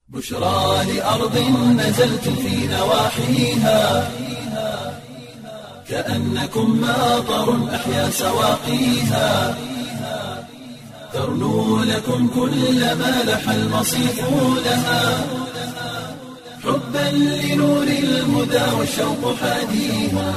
بشرى لأرض نزلتم في نواحيها كأنكم ماطر أحيا سواقيها ترنو لكم كل ما لح المصيف لها حبا لنور الهدى والشوق حاديها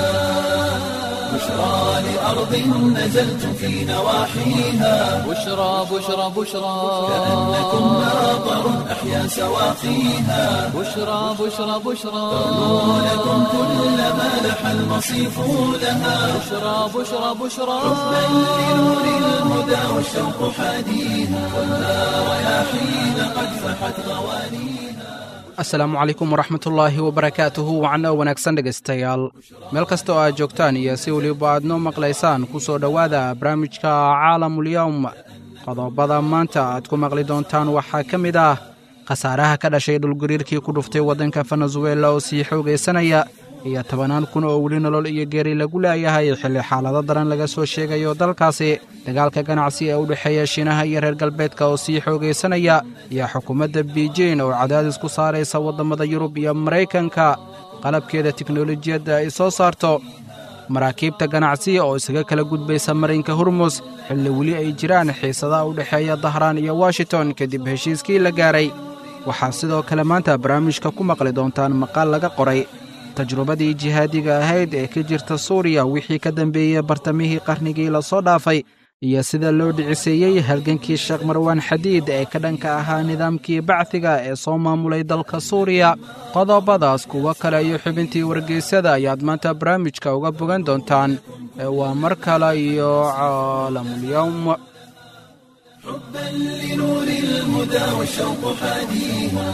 بشرى لأرض نزلتم في نواحيها بشرى بشرى بشرى كأنكم ماطر أحيا سواقيها بشرى بشرى بشرى ترنو لكم كل ما لح المصيف لها بشرى بشرى بشرى حبا لنور الهدى والشوق حاديها والنار رياحين قد فحت غوانيها asalaamu calaykum waraxmatullaahi wabarakaatuhu wacanno wanaagsan dhegaystayaal meel kasta oo aad joogtaan iyo si weliba aad noo maqlaysaan ku soo dhowaada barnaamijka caalamulyowm qodobada maanta aad ku maqli doontaan waxaa ka mid ah khasaaraha ka dhashay dhulgariirkii ku dhuftay waddanka venezuela oo sii xoogaysanaya iyo tobanaan kun oo weli nolol iyo geeri lagu leeyahay xilli xaalado daran laga soo sheegayo dalkaasi dagaalka ganacsi ee u dhexeeya shiinaha iyo reer galbeedka oo sii xoogaysanaya iyo xukuumadda biijin oo cadaadis ku saaraysa waddammada yurub iyo maraykanka qalabkeeda tiknolojiyadda ay soo saarto maraakiibta ganacsiya oo isaga kala gudbaysa marinka hormus xilli weli ay jiraan xiisadaha u dhexeeya dahraan iyo washington kadib heshiiskii la gaaray waxaa sidoo kale maanta barnaamijka ku maqli doontaan maqaal laga qoray tajrubadii jihaadiga ahayd ee ka jirta suuriya wixii ka dambeeyey bartamihii qarnigii lasoo dhaafay iyo sida loo dhiciseeyey halgankii sheekh marwaan xadiid ee ka dhanka ahaa nidaamkii bacdiga ee soo maamulay dalka suuriya qodobadaas kuwo kale iyo xubintii wargeysyada ayaad maanta barnaamijka uga bogan doontaan ee waa mar kale iyo caalamulyowm حبا لنور الهدى والشوق حاديها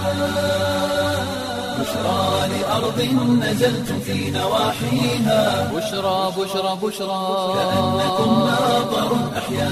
بشرى لأرض نزلتم في نواحيها بشرى بشرى بشرى كأنكم ماطر أحيا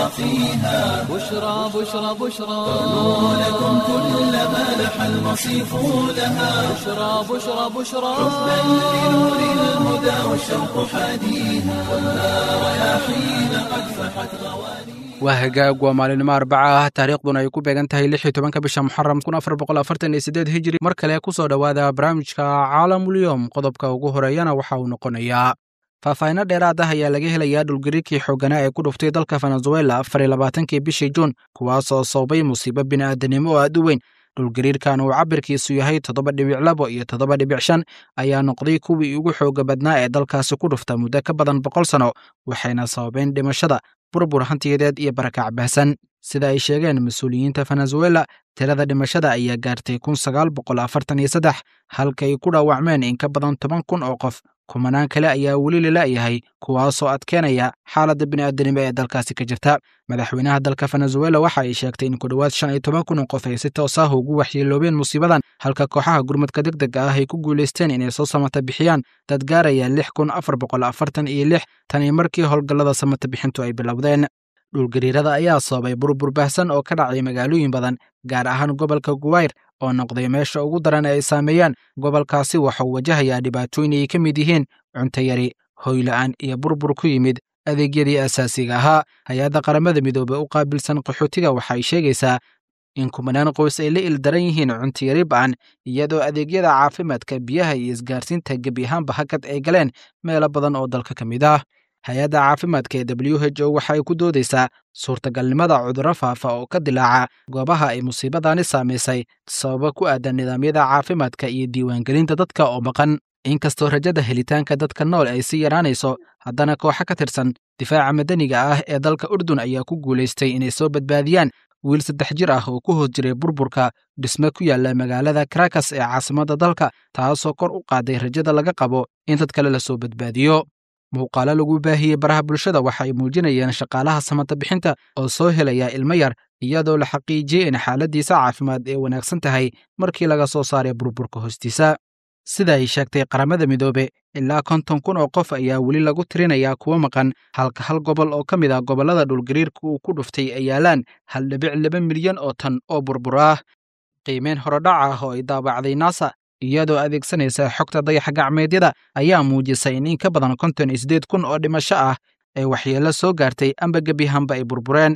سواقيها بشرى بشرى بشرى ترنو لكم كل ما لح المصيف لها بشرى بشرى بشرى حبا لنور الهدى والشوق حاديها والنار رياحين قد فحت غوانيها waa hagaag waa maalinimo arbaca ah taariikhduna ay ku beegan tahay lix iyo tobanka bisha muxaram kun afar boqol afartan iyo siddeed hijri mar kale ku soo dhowaada barnaamijka caalamulyoom qodobka ugu horeeyana waxa uu noqonayaa faahfaahinno dheeraad ah ayaa laga helayaa dhulgariirkii xooganaa ee ku dhuftay dalka venezuela afar iyo labaatankii bishii juun kuwaasoo sababay musiibo bini'aadanimo oo aad u weyn dhulgariirkan uu cabirkiisu yahay toddoba dhibic labo iyo toddoba dhibic shan ayaa noqday kuwii ugu xooga badnaa ee dalkaasi ku dhufta muddo ka badan boqol sano waxayna sababeen dhimashada burbur hantiyadeed iyo barakac baahsan sida ay sheegeen mas-uuliyiinta venezuela tirada dhimashada ayaa gaartay kun sagaal boqol afartan iyo saddex halkay ku dhaawacmeen in ka badan toban kun oo qof kumanaan kale ayaa weli lalayahay kuwaasoo adkeenaya xaaladda bini'aadanimo ee dalkaasi ka jirta madaxweynaha dalka venezuela waxa ay sheegtay in ku dhowaad shan iyo toban kun oo qof ay si toos ah ugu waxyeeloobeen musiibadan halka kooxaha gurmadka deg dega ah ay ku guulaysteen inay soo samata bixiyaan dad gaaraya lix kun afar boqol afartan iyo lix tani markii howlgallada samata bixintu ay bilowdeen dhulgariirada ayaa sababay burbur baahsan oo ka dhacay magaalooyin badan gaar ahaan gobolka guwayr oo noqday meesha ugu daran ee ay saameeyaan gobolkaasi waxauu wajahayaa dhibaatooyin ay ka mid yihiin cunto yari hoyla'aan iyo burbur ku yimid adeegyadii asaasiga ahaa hay-adda qaramada midoobey u qaabilsan qaxootiga waxay sheegaysaa in kumanaan qoys ay la ildaran yihiin cuntiyari ba'an iyadoo adeegyada caafimaadka biyaha iyo isgaarsiinta gebi ahaanba hakad ay galeen meelo badan oo dalka ka mid ah hay-adda caafimaadka ee w h o waxa ay ku doodaysaa suurtagalnimada cudurro faafa oo ka dilaaca goobaha ay musiibadani saamaysay sababa ku aadan nidaamyada caafimaadka iyo diiwaangelinta dadka oo maqan inkastoo rajada helitaanka dadka nool ay sii yaraanayso haddana kooxo ka tirsan difaaca madaniga ah ee dalka urdun ayaa ku guulaystay inay soo badbaadiyaan wiil saddex jir ah oo ku hoos jiray burburka dhisme ku yaalla magaalada karakas ee caasimadda dalka taasoo kor u qaaday rajada laga qabo in dad kale lasoo badbaadiyo muuqaalo lagu baahiyey baraha bulshada waxa ay muujinayeen shaqaalaha samata bixinta oo soo helaya ilmo yar iyadoo la xaqiijiyey in xaaladdiisa caafimaad ay wanaagsan tahay markii laga soo saaray burburka hoostiisa sida ay sheegtay qaramada midoobe ilaa konton kun oo qof ayaa weli lagu tirinayaa kuwo maqan halka hal gobol oo ka mid ah gobollada dhulgariirka uu ku dhuftay ay yaalaan hal dhibic laba milyan oo tan oo burbur ah qiimeyn horodhac ah oo ay daabacday nasa iyadoo adeegsanaysa xogta dayaxa gacmeedyada ayaa muujisay in in ka badan konton iyo siddeed kun oo dhimasho ah ee waxyeello soo gaartay amba gebihanba ay burbureen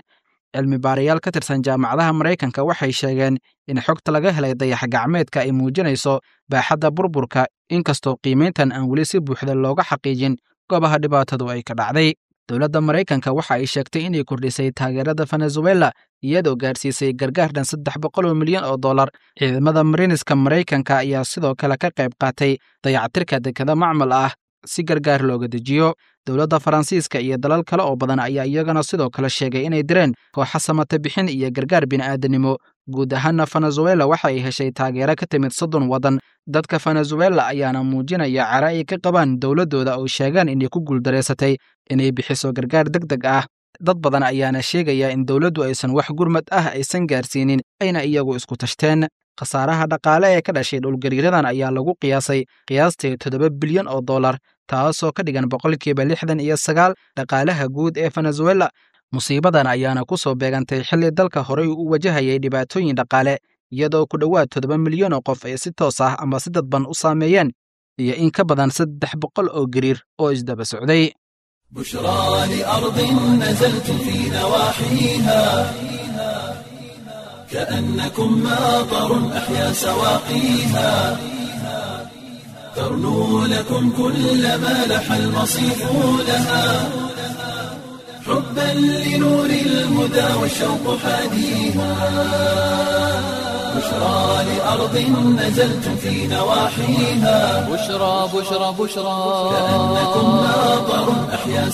cilmi baarayaal ka tirsan jaamacadaha maraykanka waxay sheegeen in xogta laga helay dayax gacmeedka ay muujinayso baaxadda burburka inkastoo qiimayntan aan weli si buuxda looga xaqiijin goobaha dhibaatadu ay ka dhacday dowladda maraykanka waxa ay sheegtay inay kordhisay taageerada venezuela iyadoo gaadhsiisay gargaar dhan saddex boqol oo milyan oo dollar ciidamada mariniska maraykanka ayaa sidoo kale ka qayb qaatay dayactirka dekada macmal ah si gargaar looga dejiyo dowladda faransiiska iyo dalal kale oo badan ayaa iyagana sidoo kale sheegay inay direen kooxa samata bixin iyo gargaar bini'aadanimo guud ahaana venezuela waxa ay heshay taageero ka timid soddon waddan dadka venezuela ayaana muujinaya cara ay ka qabaan dowladdooda oo sheegaan inay ku guuldareysatay inay bixiso gargaar deg deg ah dad badan ayaana sheegaya in dowladdu aysan wax gurmad ah aysan gaarsiinin ayna iyagu isku tashteen khasaaraha dhaqaale ee ka dhashay dhulgariiradan ayaa lagu qiyaasay qiyaastii toddoba bilyan oo dollar taasoo ka dhigan boqolkiiba lixdan iyo sagaal dhaqaalaha guud ee venezuela musiibadan ayaana ku soo beegantay xilli dalka horey u wajahayay dhibaatooyin dhaqaale iyadoo ku dhowaad toddoba milyan oo qof ay si toos ah ama si dadban u saameeyeen iyo in ka badan saddex boqol oo gariir oo isdaba socday بشرى لأرض نزلت في نواحيها كأنكم ماطر أحيا سواقيها ترنو لكم كل ما لح المصيف لها حبا لنور الهدى والشوق حاديها بشرى لأرض نزلت في نواحيها بشرى بشرى بشرى كأنكم ماطر أحيا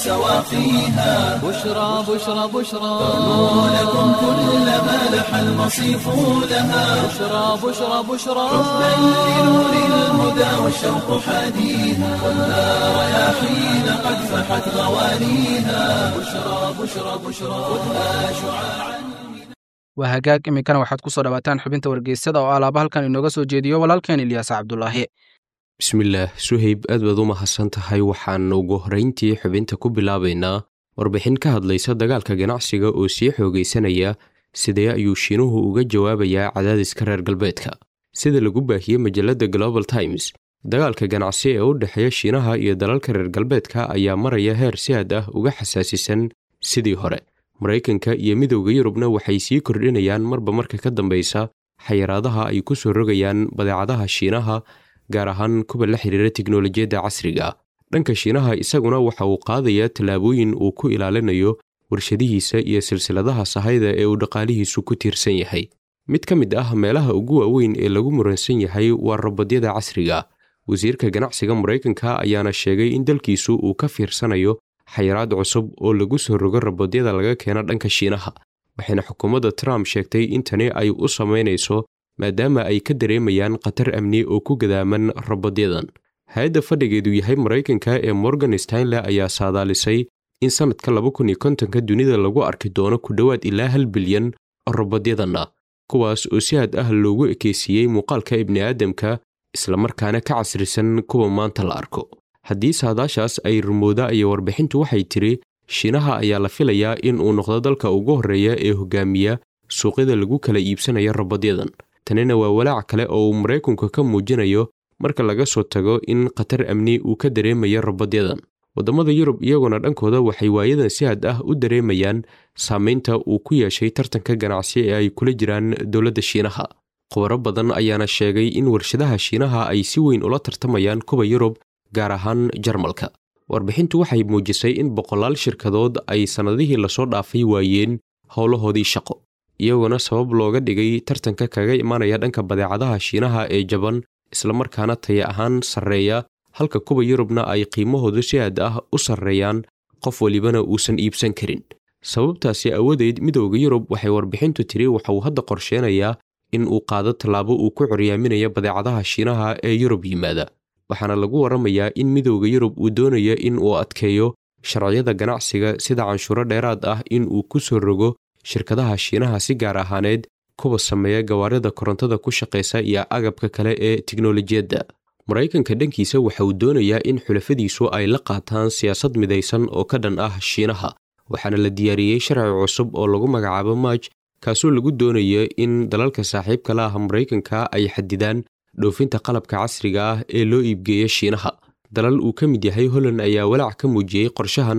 سواقيها بشرى بشرى بشرى ترنو لكم كل ما لح المصيف لها بشرى بشرى بشرى حبا لنور الهدى والشوق حاديها والنار رياحين قد فحت غوانيها بشرى بشرى بشرى خذها شعاعا waa hagaag iminkana waxaad ku soo dhawaataan xubinta wargeysyada oo alaaba halkan inooga soo jeediyo walaalkeen ilyaas cabdulaahi bismillaah suhayb aad baad u mahadsan tahay waxaan ugu horrayntii xubinta ku bilaabaynaa warbixin ka hadlaysa dagaalka ganacsiga oo sii xoogaysanaya sidee ayuu shiinuhu uga jawaabayaa cadaadiska reer galbeedka sida lagu baahiyey majalladda global times dagaalka ganacsi ee u dhexeeya shiinaha iyo dalalka reer galbeedka ayaa maraya heer si aad ah uga xasaasisan sidii hore maraykanka iyo midowda yurubna waxay sii kordhinayaan marba marka ka dambaysa xayiraadaha ay ku soo rogayaan badeecadaha shiinaha gaar ahaan kuwa la xiriira tiknolojiyadda casriga dhanka shiinaha isaguna waxa uu qaadayaa tallaabooyin uu ku ilaalinayo warshadihiisa iyo silsiladaha sahayda ee uu dhaqaalihiisu ku tiirsan yahay mid ka mid ah meelaha ugu waaweyn ee lagu muransan yahay waa robodyada casriga wasiirka ganacsiga maraykanka ayaana sheegay in dalkiisu uu ka fiirsanayo xayiraad cusub oo lagu soo rogo robodyada laga keeno dhanka shiinaha waxayna xukuumadda trump sheegtay in tani ay u samaynayso maadaama ay ka dareemayaan khatar amni oo ku gadaaman robodyadan hay-adda fadhigeedu yahay maraykanka ee morgan stanley ayaa saadaalisay in sannadka laba kun iyo kontonka dunida lagu arki doono ku dhowaad ilaa hal bilyan oo robodyadan ah kuwaas oo si had ah loogu ekeysiiyey muuqaalka ibni'aadamka islamarkaana ka casrisan kuwa maanta la arko haddii saadaashaas ay rumooda iyo warbixintu waxay tidhi shiinaha ayaa la filayaa in uu noqdo dalka ugu horreeya ee hogaamiya suuqyada lagu kala iibsanayo robodyadan tanina waa walaac kale oo uu maraykanku ka muujinayo marka laga soo tago in khatar amni uu ka dareemayo robodyadan waddamada yurub iyaguna dhankooda waxay waayadan si had ah u dareemayaan saamaynta uu ku yeeshay tartanka ganacsi ee ay kula jiraan dowladda shiinaha khubaro badan ayaana sheegay in warshadaha shiinaha ay si weyn ula tartamayaan kuwa yurub gaar ahaan jarmalka warbixintu waxay muujisay in boqolaal shirkadood ay sannadihii lasoo dhaafay waayeen howlahoodii shaqo iyagoona sabab looga dhigay tartanka kaga imanaya dhanka badeecadaha shiinaha ee jaban islamarkaana taya ahaan sarreeya halka kuwa yurubna ay qiimahoodu si aad ah u sarreeyaan qof walibana uusan iibsan karin sababtaasi awadeed midowda yurub waxay warbixintu tiri waxa uu hadda qorsheenayaa in uu qaado tallaabo uu ku curyaaminayo badeecadaha shiinaha ee yurub yimaada waxaana lagu warramayaa in midowda yurub uu doonayo in uu adkeeyo sharciyada ganacsiga sida canshuuro dheeraad ah in uu ku soo rogo shirkadaha shiinaha si gaar ahaaneed kuwa sameeya gawaarida korontada ku shaqaysa iyo agabka kale ee tiknolojiyadda maraykanka dhankiisa waxa uu doonayaa in xulafadiisu ay la qaataan siyaasad midaysan oo ka dhan ah shiinaha waxaana la diyaariyey sharci cusub oo lagu magacaabo maaj kaasoo lagu doonayo in dalalka saaxiibka la ah maraykanka ay xadidaan dhoofinta qalabka casriga ah ee loo iibgeeya shiinaha dalal uu ka mid yahay holland ayaa walaac ka muujiyey qorshahan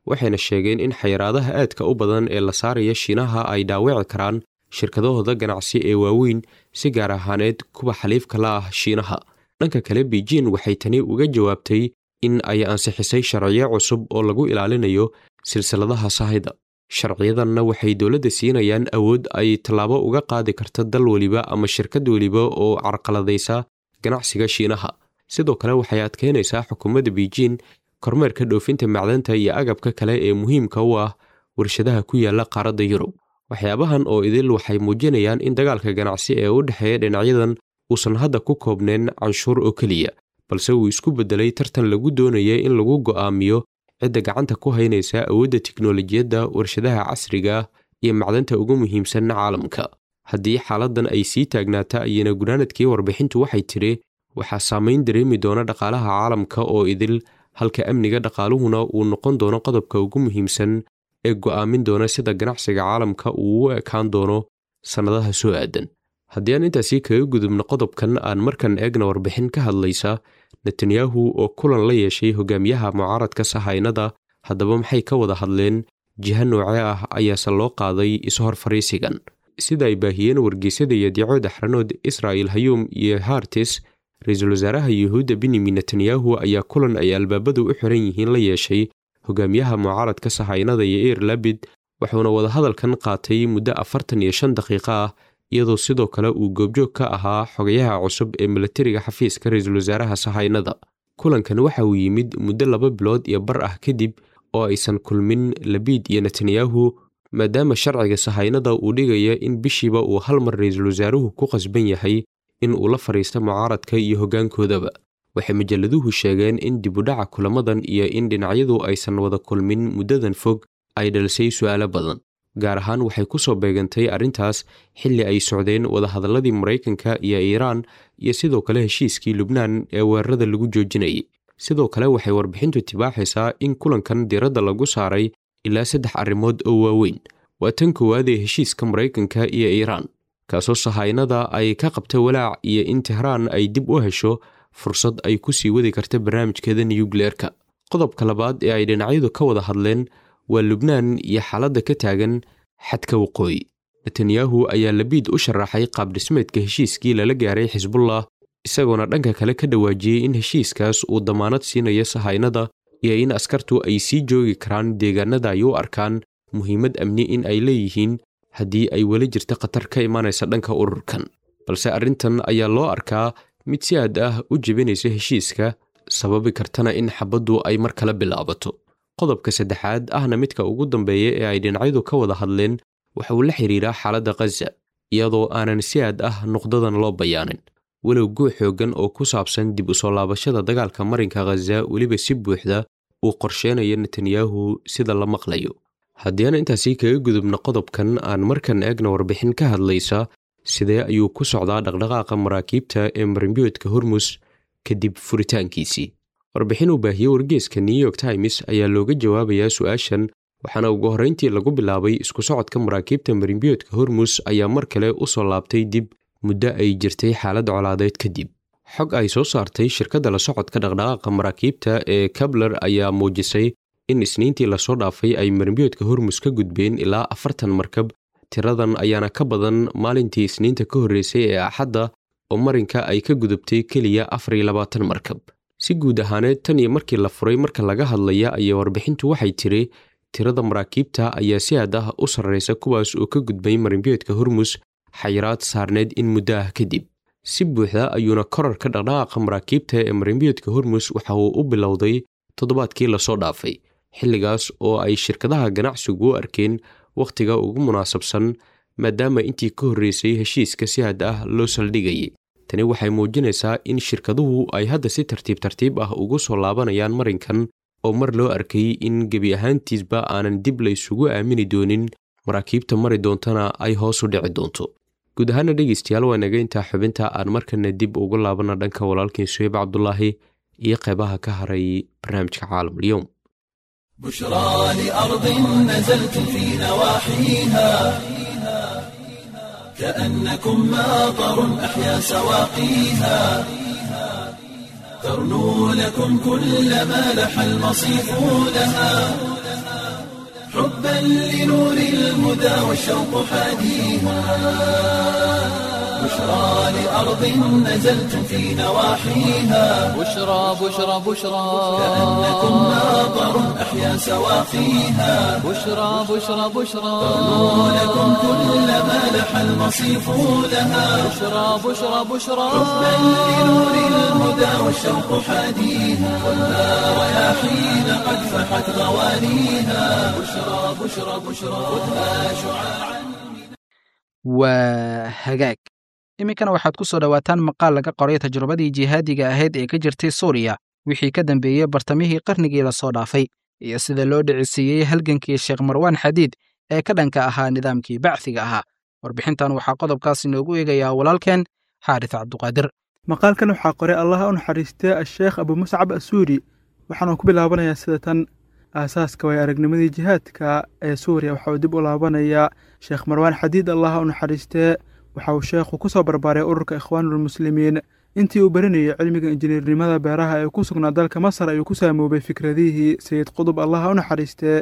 waxayna sheegeen in xayiraadaha aadka u badan ee la saaraya shiinaha ay dhaawici karaan shirkadahooda ganacsi ee waaweyn si gaar ahaaneed kuwa xaliifka la ah shiinaha dhanka kale beijing waxay tani uga jawaabtay in ay ansixisay sharciyo cusub oo lagu ilaalinayo silsiladaha sahayda sharciyadanna waxay dowladda siinayaan awood ay tallaabo uga qaadi karta dal weliba ama shirkad weliba oo carqaladaysa ganacsiga shiinaha sidoo kale waxay adkeynaysaa xukuumadda beijing kormeerka dhoofinta macdanta iyo agabka kale ee muhiimka u ah warshadaha ku yaala qaaradda yurub waxyaabahan oo idil waxay muujinayaan in dagaalka ganacsi ee u dhexeeya dhinacyadan uusan hadda ku koobnayn canshuur oo keliya balse uu isku beddelay tartan lagu doonayay in lagu go'aamiyo cidda gacanta ku haynaysa awoodda tiknolojiyadda warshadaha casriga ah iyo macdanta ugu muhiimsan caalamka haddii xaaladdan ay sii taagnaata ayana gunaanadkii warbixintu waxay tidhi waxaa saamayn dareemi doona dhaqaalaha caalamka oo idil halka amniga dhaqaaluhuna uu noqon doono qodobka ugu muhiimsan ee go'aamin doona sida ganacsiga caalamka uu u ekaan doono sannadaha soo aadan haddii aan intaasi kaga gudubno qodobkan aan markan eegna warbixin ka hadlaysa netanyahu oo kulan la yeeshay hogaamiyaha mucaaradka sahaynada haddaba maxay ka wada hadleen jiha noocee ah ayaase loo qaaday ishor fariisigan sida ay baahiyeen wargeysyada iyo diicooda xaranood israa'il hayuum iyo hartis ra-iisul wasaaraha yuhuudda benyamin netanyahu ayaa kulan ay albaabadu u xiran yihiin la yeeshay hogaamiyaha mucaaradka sahaynada iyo eir labid wuxuuna wadahadalkan qaatay muddo afartan iyo shan daqiiqo ah iyadoo sidoo kale uu goobjoog ka ahaa xogayaha cusub ee milatariga xafiiska ra-iisul wasaaraha sahaynada kulankan waxa uu yimid muddo laba bilood iyo bar ah kadib oo aysan kulmin labiid iyo netanyahu maadaama sharciga sahaynada uu dhigaya in bishiiba uu hal mar ra-iisul wasaaruhu ku qasban yahay in uu la fadhiista mucaaradka iyo hoggaankoodaba waxay majalladuhu sheegeen in dibudhaca kulamadan iyo in dhinacyadu aysan wada kulmin muddadan fog ay dhalisay su'aalo badan gaar ahaan waxay ku soo beegantay arrintaas xilli ay socdeen wadahadalladii maraykanka iyo iiraan iyo sidoo kale heshiiskii lubnaan ee weerarada lagu joojinayay sidoo kale waxay warbixintu tibaaxaysaa in kulankan diiradda lagu saaray ilaa saddex arrimood oo waaweyn waa tan koowaad ee heshiiska maraykanka iyo iiraan kaasoo sahaynada ay ka qabta walaac iyo in tehraan ay dib u hesho fursad ay ku sii wadi karta barnaamijkeeda nuyukleerka qodobka labaad ee ay dhinacyadu ka wada hadleen waa lubnaan iyo xaaladda ka taagan xadka waqooyi netanyahu ayaa labiid u sharaxay qaabdhismeedka heshiiskii lala gaaray xisbullah isagoona dhanka kale ka dhawaajiyey in heshiiskaas uu damaanad siinayo sahaynada iyo in askartu ay sii joogi karaan deegaanada ay u arkaan muhiimad amni in ay leeyihiin haddii ay weli jirta khatar ka imanaysa dhanka ururkan balse arrintan ayaa loo arkaa mid si aad ah u jebinaysa heshiiska sababi kartana in xabaddu ay mar kale bilaabato qodobka saddexaad ahna midka ugu dambeeya ee ay dhinacyadu ka wada hadleen waxa uu la xidhiiraa xaaladda khaza iyadoo aanan si aad ah nuqdadan loo bayaanin walow guux xooggan oo ku saabsan dib u soo laabashada dagaalka marinka khaza weliba si buuxda uu qorsheenayo netanyahu sida la maqlayo haddii aan intaasi kaga gudubno qodobkan aan markan eegna warbixin ka hadlaysa sidee ayuu ku socdaa dhaqdhaqaaqa maraakiibta ee marimbiyoodka hormus kadib furitaankiisii warbixin uu baahiyey wargeeska new york times ayaa looga jawaabayaa su-aashan waxaana ugu horrayntii lagu bilaabay isku socodka maraakiibta marimbiyoodka hormus ayaa mar kale u soo laabtay dib muddo ay jirtay xaalad colaadeed kadib xog ay soo saartay shirkadda la socodka dhaqdhaqaaqa maraakiibta ee kabler ayaa muujisay in isniintii lasoo dhaafay ay marimbiyoodka hormus ka gudbeen ilaa afartan markab tiradan ayaana ka badan maalintii isniinta ka horreysay ee axadda oo marinka ay ka gudubtay keliya afar iyo labaatan markab si guud ahaaneed tan iyo markii la furay marka laga hadlaya ayaa warbixintu waxay tiri tirada maraakiibta ayaa si aad ah u sarraysa kuwaas oo ka gudbay marimbiyoodka hormus xayiraad saarneed in muddo ah kadib si buuxda ayuuna korarka dhaqdhaqaaqa maraakiibta ee marimbiyoodka hormus waxa uu u bilowday toddobaadkii lasoo dhaafay xilligaas oo ay shirkadaha ganacsigu u arkeen wakhtiga ugu munaasabsan maadaama intii ka horreysay heshiiska si had ah loo saldhigayay tani waxay muujinaysaa in shirkaduhu ay hadda si tartiib tartiib ah ugu soo laabanayaan marinkan oo mar loo arkay in gebi ahaantiisba aanan dib la isugu aamini doonin maraakiibta mari doontana ay hoos u dhici doonto guud ahaana dhegaystayaal waa naga intaa xubinta aan markana dib ugu laabana dhanka walaalkiin suheyb cabdulaahi iyo qeybaha ka haray barnaamijka caalamulyoom بشرى لأرض نزلت في نواحيها كأنكم ماطر أحيا سواقيها ترنو لكم كل ما لح المصيف لها حبا لنور الهدى والشوق حاديها بشرى لأرض نزلتم في نواحيها بشرى بشرى بشرى كأنكم ناظر أحيا سواقيها بشرى بشرى بشرى لكم كل ما لح المصيف لها بشرى بشرى بشرى حبا لنور الهدى والشوق حاديها والنار رياحين قد فحت غوانيها بشرى بشرى بشرى خذها شعاعا waa hagaag iminkana waxaad ku soo dhowaataan maqaal laga qoray tajrubadii jihaadiga ahayd ee ka jirtay suuriya wixii ka dambeeyey bartamihii qarnigii lasoo dhaafay iyo sida loo dhicisiiyey halgankii sheekh marwaan xadiid ee ka dhanka ahaa nidaamkii bacsiga ahaa warbixintan waxaa qodobkaas inoogu eegayaa walaalkeen xaaris cabduqaadir maqaalkan waxaa qoray allaha u naxariistee asheekh abu muscab asuuri waxaanu ku bilaabanayaa sida tan aasaaska way aragnimadii jihaadka ee suuriya waxa uu dib u laabanayaa sheekh marwaan xadiid allaha u naxariistee waxa uu sheekhu ku soo barbaaray ururka ikhwaanulmuslimiin intii uu baranayay cilmiga injineernimada beeraha ee ku sugnaa dalka masar ayuu ku saamoobay fikradihii sayid qudub allaha u naxariistee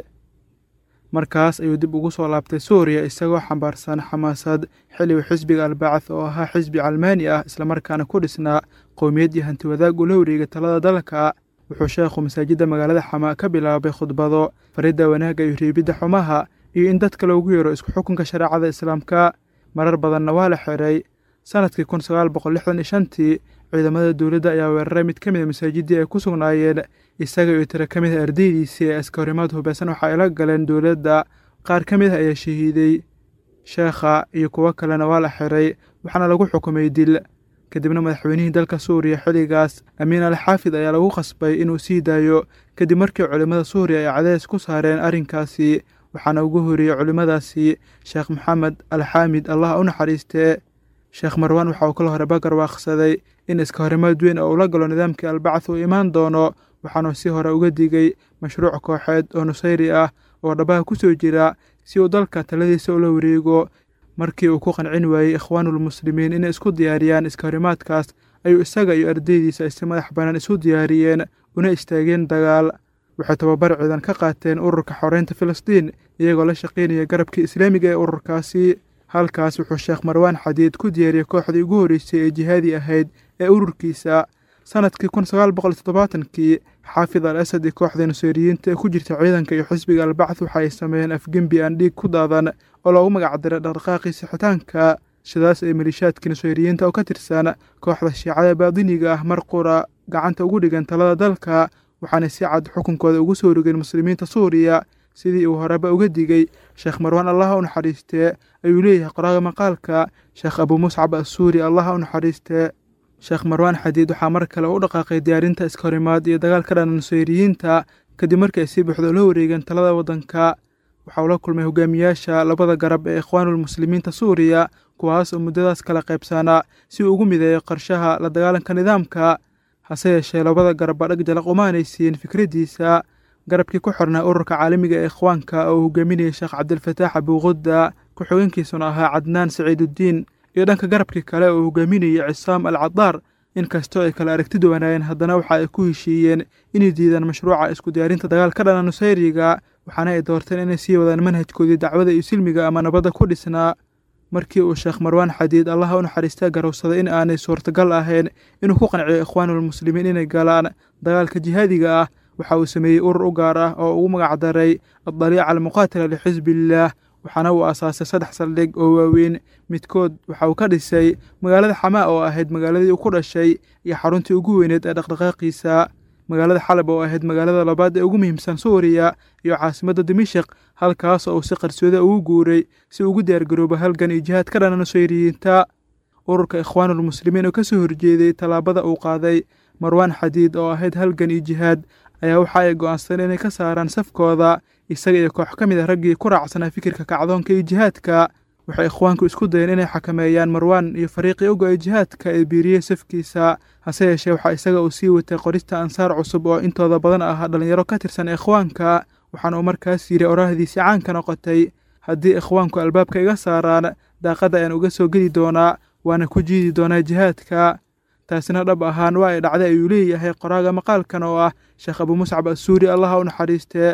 markaas ayuu dib ugu soo laabtay suuriya isagoo xambaarsan xamaasad xilligu xisbiga albacth oo ahaa xisbi calmaani ah islamarkaana ku dhisnaa qowmiyad iyo hanti wadaag ula wareega talada dalka wuxuu sheekhu masaajidda magaalada xamaa ka bilaabay khudbado faridda wanaagga iyo riibidda xumaha iyo in dadka loogu yeero isku xukunka shareecada islaamka marar badanna waa la xiray sannadkii kun sagaal boqol lixdan iyo shantii ciidamada dowladda ayaa weeraray mid ka mid a masaajiddii ay ku sugnaayeen isaga iyo tiro ka mid a ardaydiisii ee askahorimaad hubaysan waxa ay la galeen dowladda qaar ka mid ah ayaa shahiiday sheekha iyo kuwo kalena waa la xiray waxaana lagu xukumay dil kadibna madaxweynihii dalka suuriya xilligaas amiin al xaafid ayaa lagu khasbay inuu sii daayo kadib markii culimmada suuriya ay cadeys ku saareen arrinkaasi waxaana ugu horreeyey culimmadaasi sheekh maxamed alxaamid allah u naxariistee sheekh marwaan waxa uu kala hore bagar waaqsaday in iska horimaad weyn oo ula galo nidaamkii albacth uu imaan doono waxaanuu si hore uga digay mashruuc kooxeed oo nusayri ah oo dhabaha ku soo jira si uu dalka taladiisa ula wareego markii uu ku qancin waayey ikhwaanulmuslimiin inay isku diyaariyaan iska horimaadkaas ayuu isaga iyo ardaydiisa ay si madax bannaan isu diyaariyeen una istaageen dagaal waxay tababar ciidan ka qaateen ururka xoreynta filistiin iyagoo la shaqaynaya garabkii islaamiga ee ururkaasi halkaas wuxuu sheekh marwaan xadiid ku diyaariyey kooxdii ugu horreysay ee jihaadi ahayd ee ururkiisa sannadkii kun sagaal boqol toddobaatankii xaafid al asad iyo kooxda nusayriyiinta ee ku jirta ciidanka iyo xisbiga albacth waxa ay sameeyeen afgembi aan dhiig ku daadan oo loogu magacdiray dhaqdhaqaaqii sixitaanka sidaas ay maliishaadkii nusayriyiinta oo ka tirsan kooxda shiicada baadiniga ah mar qura gacanta ugu dhigan talada dalka waxaanay si cad xukunkooda ugu soo rogeen muslimiinta suuriya sidii uu horeba uga digay sheekh marwaan allaha u naxariistee ayuu leeyahay qoraaga maqaalka sheekh abuu muscab assuuri allaha u naxariistee sheekh marwaan xadiid waxaa mar kale u dhaqaaqay diyaarinta iskahorimaad iyo dagaal ka dhana nusayriyiinta kadib markii ay si buuxda ula wareegeen talada waddanka waxa uu la kulmay hogaamiyaasha labada garab ee ikhwaanulmuslimiinta suuriya kuwaas oo muddadaas kala qaybsanaa si uu ugu mideeyo qarshaha la dagaalanka nidaamka hase yeeshee labada garab baa dhag jalaq umaanaysiin fikraddiisa garabkii ku xirnaa ururka caalamiga ee ikhwaanka oo uu hogaaminayay sheekh cabdilfataax abuuqudda ku-xigeenkiisuna ahaa cadnaan saciiduddiin iyo dhanka garabkii kale oo hogaaminayay cisaam al cadaar inkastoo ay kala aragti duwanaayeen haddana waxa ay ku heshiiyeen inay diidaan mashruuca isku diyaarinta dagaal ka dhana nusayriga waxaana ay doorteen inay sii wadaan manhajkoodii dacwada iyo silmiga ama nabadda ku dhisnaa markii uu sheekh marwaan xadiid allaha u naxariistaa garowsaday in aanay suurtagal ahayn inuu ku qanciyo ikhwaanulmuslimiin inay galaan dagaalka jihaadiga ah waxa uu sameeyey urur u gaar ah oo ugu magacdaray addaliica almuqaatila lixisbillaah waxaana uu aasaasay saddex saldhig oo waaweyn midkood waxa uu ka dhisay magaalada xamaa oo ahayd magaaladii uu ku dhashay iyo xaruntii ugu weyneed ee dhaqdhaqaaqiisa magaalada xalab oo ahayd magaalada labaad ee ugu muhiimsan suuriya iyo caasimadda dimashik halkaas oo uu si qarsooda ugu guuray si ugu diyaargaroobo halgan iyo jihaad ka dhana nusayriyiinta ururka ikhwaanulmuslimiin oo ka soo horjeeday tallaabada uu qaaday marwaan xadiid oo ahayd halgan iyo jihaad ayaa waxa ay go'aansadeen inay ka saaraan safkooda isaga iyo koox ka mid a raggii ku raacsanaa fikirka kacdoonka iyo jihaadka waxay ikhwaanku isku dayeen inay xakameeyaan marwaan iyo fariiqii oga-ay jihaadka ee biiriyey safkiisa hase yeeshee waxaa isaga uu sii watay qorista ansaar cusub oo intooda badan ah dhallinyaro ka tirsan ikhwaanka waxaana uu markaas yidhi oraahdiisii caanka noqotay haddii ikhwaanku albaabka iga saaraan daaqadda ayaan uga soo geli doonaa waana ku jiidi doonaa jihaadka taasina dhab ahaan waa ay dhacday ayuu leeyahay qoraaga maqaalkan oo ah sheekh abuu muscab assuuri allaha u naxariistee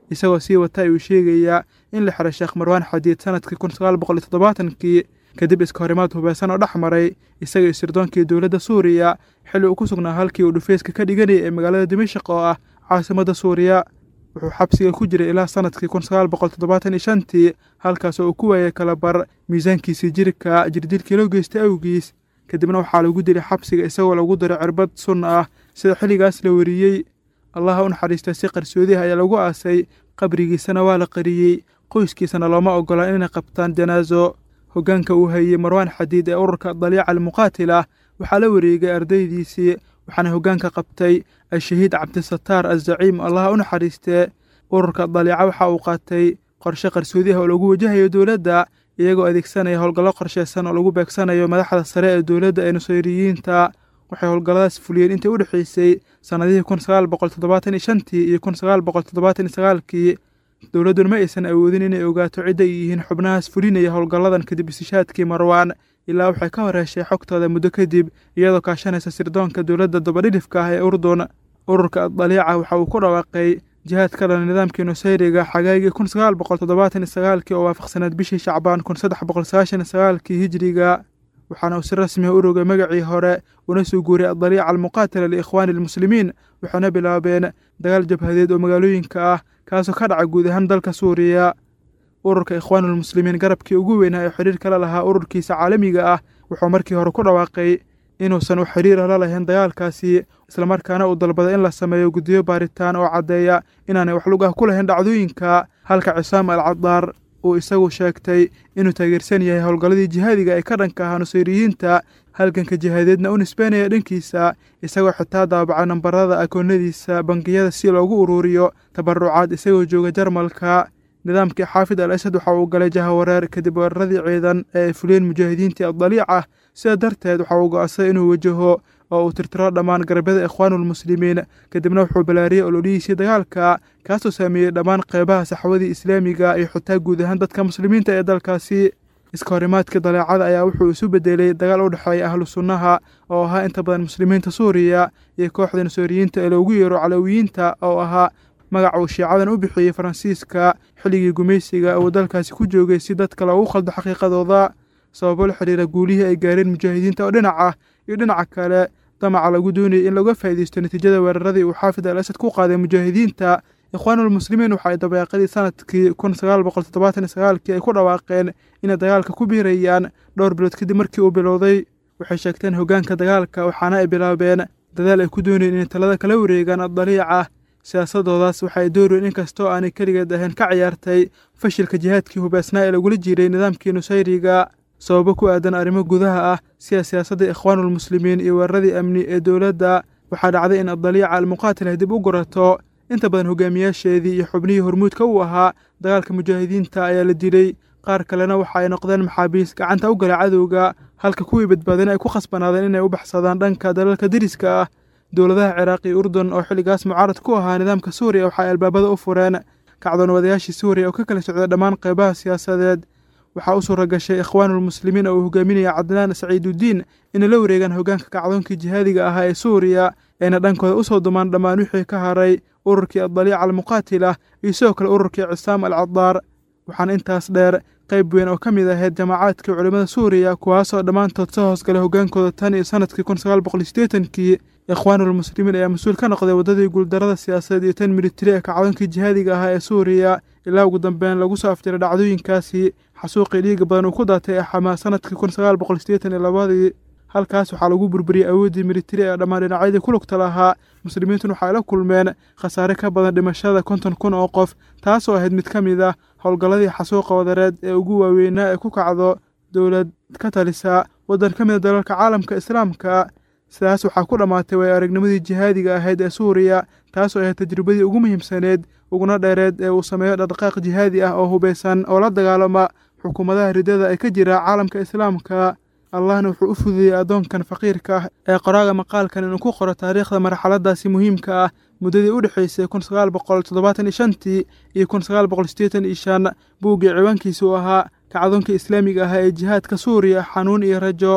isagoo sii wata ayuu sheegayaa in la xiray sheekh marwaan xadiid sanadkii kun sagaal boqol iyo toddobaatankii kadib iska horimaad hubeysan oo dhex maray isaga iyo sirdoonkii dowladda suuriya xilli uu ku sugnaa halkii uu dhufeyska ka dhiganayay ee magaalada dimashaq oo ah caasimadda suuriya wuxuu xabsiga ku jiray ilaa sanadkii kun sagaal boqol toddobaatan iyo shantii halkaas oo uu ku waayay kalabar miisaankiisii jirka jirdilkii loo geystay awgiis kadibna waxaa lagu dilay xabsiga isagoo lagu diray cirbad sun ah sida xilligaas la wariyey allaha u naxariista si qarsoodiha ayaa lagu aasay qabrigiisana waa la qariyey qoyskiisana looma ogola inay qabtaan janaaso hoggaanka uu hayey marwaan xadiid ee ururka daliica almuqaatila waxaa la wareegay ardaydiisii waxaana hoggaanka qabtay al-shahiid cabdisataar al-zaciim allaha u naxariistee ururka daliica waxa uu qaatay qorshe qarsoodiha oo lagu wajahayo dowladda iyagoo adeegsanaya howlgallo qorsheysan oo lagu beegsanayo madaxda sare ee dowladda ee nusayriyiinta waxay howlgalladaas fuliyeen intii u dhexeysay sannadihii kun sagaal boqol toddobaatan iyo shantii iyo kun sagaal boqol toddobaatan iyo sagaalkii dowladduna ma aysan awoodin inay ogaato cidda ay yihiin xubnahaas fulinaya howlgalladan kadib istishaadkii marwaan ilaa waxay ka hor heshay xogtooda muddo kadib iyadoo kaashanaysa sirdoonka dowladda dabadhilifka ah ee urdun ururka daliica waxa uu ku dhawaaqay jihaad ka dhana nidaamkii nusayriga xagaagii kun sagaal boqol toddobaatan iyo sagaalkii oo waafaqsaneed bishii shacbaan kun saddex boqol sagaashan iyo sagaalkii hijiriga waxaana uu si rasmiha u rogay magacii hore una soo guuriyay adaliica almuqaatila liikhwaani almuslimiin waxaana bilaabeen dagaal jabhadeed oo magaalooyinka ah kaasoo ka dhaca guud ahaan dalka suuriya ururka ikhwaanulmuslimiin garabkii ugu weynaa ee xidhiir kala lahaa ururkiisa caalamiga ah wuxuu markii hore ku dhawaaqay inuusan u xidhiira la lahayn dagaalkaasi islamarkaana uu dalbaday in la sameeyo guddiyo baaritaan oo caddeeya inaanay wax lug ah ku lahayn dhacdooyinka halka cisaam al cadaar uu isagu sheegtay inuu taageersan yahay howlgalladii jihaadiga ee ka dhanka ahaa nusayriyiinta halganka jihaadeedna u nisbeynaya dhankiisa isagoo xitaa daabacay nambarada akoonadiisa bangiyada si loogu uruuriyo tabarucaad isagoo jooga jarmalka nidaamkii xaafid al asad waxa uu galay jahawareer kadib weeraradii ciidan ee ay fuliyeen mujaahidiintii addaliica sidaa darteed waxa uu go'ansay inuu wajaho oo uu tirtiro dhammaan garabyada ikhwaanulmuslimiin kadibna wuxuu balaariyey ololihiisii dagaalka kaasoo saameeyey dhammaan qeybaha saxwadii islaamiga iyo xitaa guud ahaan dadka muslimiinta ee dalkaasi iska horimaadkii daleecada ayaa wuxuu isu bedelay dagaal u dhexeeya ahlu sunnaha oo ahaa inta badan muslimiinta suuriya iyo kooxda nasuuriyiinta ee loogu yeero calawiyiinta oo ahaa magaca uu shiicadan u bixiyey faransiiska xilligii gumaysiga uu dalkaasi ku joogay si dadka loogu khaldo xaqiiqadooda sababo la xidhiira guulihii ay gaareen mujaahidiinta oo dhinac ah iyo dhinaca kale damaca lagu doonayay in laga faa'iidaysto natiijada weeraradii uu xaafid al asad ku qaaday mujaahidiinta ikhwaanulmuslimiin waxay dabeeqadii sanadkii kun sagaal boqol toddobaatan iyo sagaalkii ay ku dhawaaqeen inay dagaalka ku biirayaan dhowr bilood kadib markii uu bilowday waxay sheegteen hoggaanka dagaalka waxaana ay bilaabeen dadaal ay ku doonayeen inay talada kala wareegaan addaliica siyaasadoodaas waxay dooreen inkastoo aanay keligeed ahayn ka ciyaartay fashilka jihaadkii hubeysnaa ee lagula jiray nidaamkii nusayriga sababo ku aadan arrimo gudaha ah sida siyaasadda ikhwaanulmuslimiin iyo weeraradii amni ee dowladda waxaa dhacday in addaliica almuqaatila dib u gurato inta badan hogaamiyaasheedii iyo xubnihii hormuudka u ahaa dagaalka mujaahidiinta ayaa la dilay qaar kalena waxa ay noqdeen maxaabiis gacanta u gala cadowga halka kuwii badbaadina ay ku khasbanaadeen inay u baxsadaan dhanka dalalka deriska ah dowladaha ciraaq iyo urdun oo xilligaas mucaarad ku ahaa nidaamka suuriya waxay albaabada u fureen kacdoonwadayaashii suuriya oo ka kala socday dhammaan qeybaha siyaasadeed waxaa u suura gashay ikhwaanulmuslimiin oo uu hogaaminaya cadnaan saciidudiin inay la wareegaan hoggaanka kacdoonkii jihaadiga ahaa ee suuriya ayna dhankooda u soo dumaan dhammaan wixii ka haray ururkii addaliica almuqaatila iyo sidoo kale ururkii cisaam al cadaar waxaana intaas dheer qayb weyn oo ka mid ahayd jamaacaadkii culimmada suuriya kuwaasoo dhammaantood soo hoosgalay hoggaankooda tan iyo sanadkii kun sagaal boqol sideetankii ikhwaanulmuslimiin ayaa mas-uul ka noqday waddadii guuldarada siyaasadeed iyo tan militari ee kacdoonkii jihaadiga ahaa ee suuriya ilaa ugu dambeyn lagu soo afjiray dhacdooyinkaasi xasuuqii dhiiga badan uu ku daatay axamaa sanadkii kun sagaal boqol sideetan iyo labadii halkaas waxaa lagu burburiyey awooddii militari ee dhammaan dhinacyadii ku lugta lahaa muslimiintuna waxay la kulmeen khasaare ka badan dhimashada konton kun oo qof taasoo ahayd mid ka mid ah howlgalladii xasuuqa wadareed ee ugu waaweynaa ee ku kacdo dowlad ka talisa waddan ka mid a dalalka caalamka islaamka sidaas waxaa ku dhammaatay way aragnimadii jihaadiga ahayd ee suuriya taasoo ahayd tajribadii ugu muhiimsaneed uguna dheereed ee uu sameeyo dhaqdhaqaaq jihaadi ah oo hubeysan oo la dagaalama xukuumadaha ridada ee ka jira caalamka islaamka allahna wuxuu u fududeeyey addoonkan faqiirka ah ee qoraaga maqaalkan inuu ku qoro taariikhda marxaladaasi muhiimka ah muddadii u dhexaysay kun sagaal boqol toddobaatan iyo shantii iyo kun sagaal boqol siddeetan iyo shan buuggii ciwaankiisa uu ahaa kacdoonka islaamiga ah ee jihaadka suuriya xanuun iyo rajo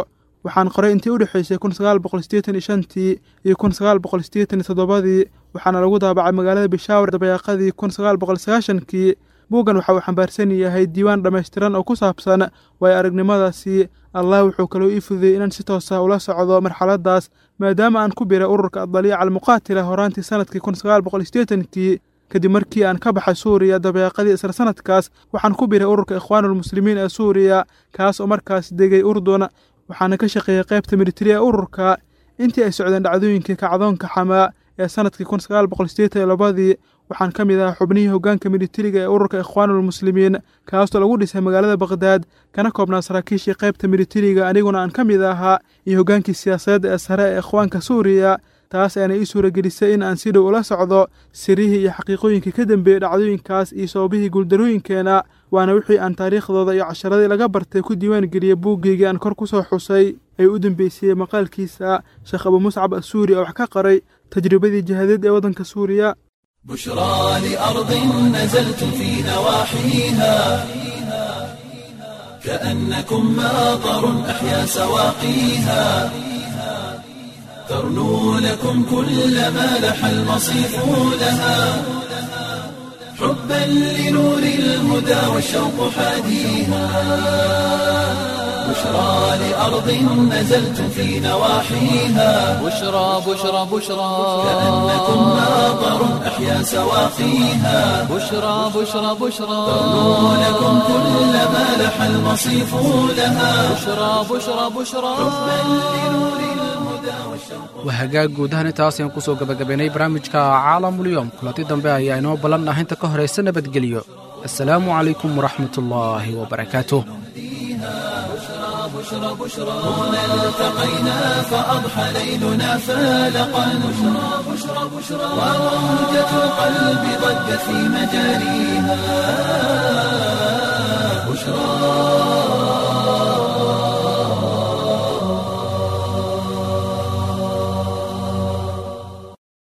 waxaan qoray intii u dhexaysay kun sagaal boqol sideetan iyo shantii iyo kun sagaal boqol sideetan iyo toddobadii waxaana lagu daabacay magaalada bishaawar dabayaaqadii kun sagaal boqol sagaashankii buuggan waxa uu xambaarsan yahay diiwaan dhammaystiran oo ku saabsan waayo aragnimadaasi allah wuxuu kaloo ii fududeyey inaan si toosa ula socdo marxaladdaas maadaama aan ku biray ururka adaliica almuqaatila horaantii sanadkii kun sagaal boqol sideetankii kadib markii aan ka baxay suuriya dabeeqadii isla sanadkaas waxaan ku biray ururka ikhwaanulmuslimiin ee suuriya kaas oo markaas degay urdun waxaana ka shaqeeyey qaybta militari ee ururka intii ay socdeen dhacdooyinkii kacdoonka xamaa ee sanadkii kun sagaal boqol sideetan iyo labadii waxaan ka mid ahaa xubnihii hoggaanka militariga ee ururka ikhwaanulmuslimiin kaasoo lagu dhisay magaalada bakhdad kana koobnaa saraakiishii qaybta militariga aniguna aan ka mid ahaa iyo hoggaankii siyaasadeed ee sare ee ikhwaanka suuriya taas ayaana ii suuragelisay in aan si dhow ula socdo sirihii iyo xaqiiqooyinkii ka dambeeyey dhacdooyinkaas iyo sababihii guuldarooyinkeena waana wixii aan taariikhdooda iyo casharadii laga bartay ku diiwaan geliyey buuggeygii aan kor ku soo xusay ay u dambeysiyey maqaalkiisa sheekh abu muscab assuuri oo wax ka qaray tajribadii jihadeed ee waddanka suuriya بشرى لأرض نزلت في نواحيها كأنكم ماطر أحيا سواقيها ترنو لكم كل ما لح المصيف لها حبا لنور الهدى والشوق حاديها بشرى لأرض نزلت في نواحيها بشرى بشرى بشرى كأنكم ماطر أحيا سواقيها بشرى بشرى بشرى ترنو لكم كل ما لح المصيف لها بشرى بشرى بشرى waa hagaag guud ahaan intaas ayaan kusoo gabagabaynay barnaamijka caalamulyoom kulanti dambe ayaa inoo ballan ah inta ka horaysa nabadgelyo assalaamu calaykum waraxmatullaahi wabarakaatuh التقينا فأضحى ليلنا فالقا بشرى بشرى بشرى وروجة القلب ضجت في مجاريها بشرى